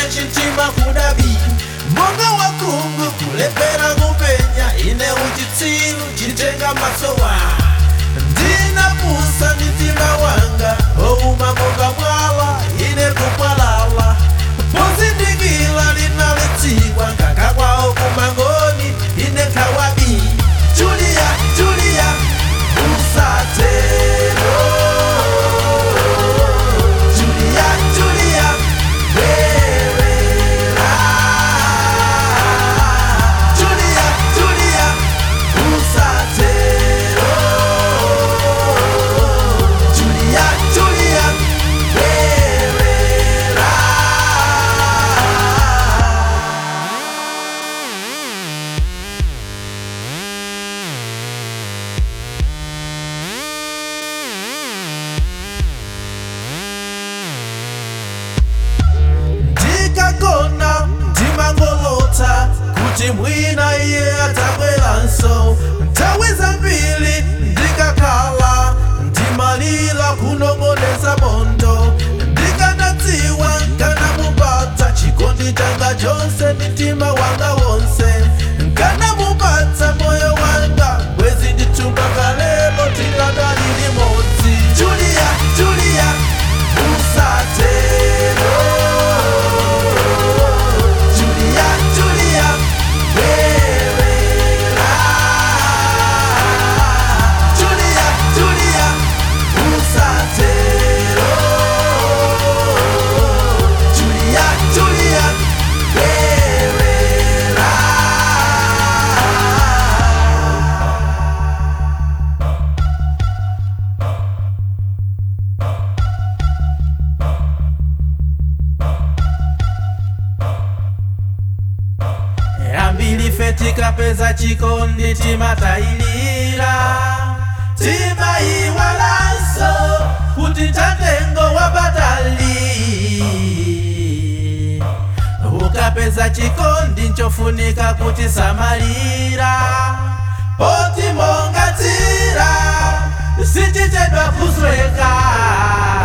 chintima kudabi monga wakungu kulepera kupenya ine uchitsiru chitenga masowa ndinapusa mitima wanga ouma monga mwala ine kumwalala pozindikila linalitsiwa nganga kwawo kumangoni ine kawabi julia julia usatero julia julia werera julia julia usatero julia julia werera ndikagona ndimangolota kuti mwina iye atabweranso nthawi zambiri ndikakhala ndimalira kunong'oneza bondo ndikanadziwa nkanamupatsa chikondi changa chonse ndi mtima wanga wonse nkanamupatsa moyo wanga bwezi ndithumba kalelo tikadali limodzi julia julia usatero Julia, Julia, werera. Julia, Julia, usatero. Julia, Julia, werera. ambili fe tikapeza chikondi timatayilira timaiwalanso kuti chatengo wapatali ukapeza chikondi nchofunika kuti samalira poti monga tsira sichichedwa kusweka